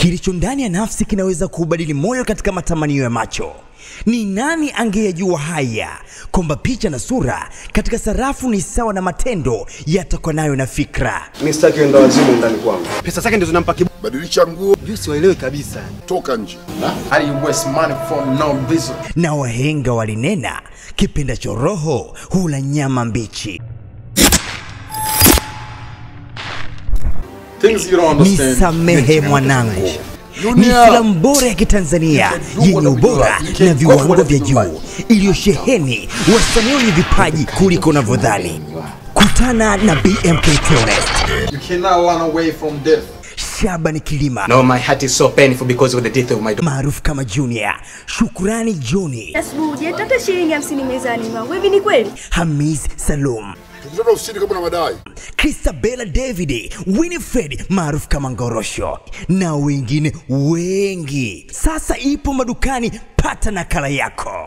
Kilicho ndani ya nafsi kinaweza kuubadili moyo katika matamanio ya macho. Ni nani angeyajua haya, kwamba picha na sura katika sarafu ni sawa na matendo yatokanayo na fikra. Mimi sitaki enda wazimu ndani kwangu. Pesa zake ndizo zinampa kiburi. Badilisha nguo, Siwaelewi kabisa. toka nje. How do you waste money for no reason? Na wahenga walinena, kipendacho roho hula nyama mbichi. Things you don't understand. Nisamehe mwanangu. Ni Junior. filamu bora ya Kitanzania yenye ubora na viwango vya juu iliyosheheni wasanii wenye vipaji kuliko unavyodhani. Kutana na BMK Tourist, You cannot run away from death. Shaban Kilima No, my heart is so painful because of the death of my daughter. maarufu kama Junior, Shukrani Joni, Asubuhi hujaleta hata shilingi hamsini mezani mwangu. Hivi ni kweli? Hamis Salum, Tukutana ofisini kama na madai. Christabella David, Winifred maarufu kama Ngorosho na wengine wengi. Sasa ipo madukani, pata nakala yako.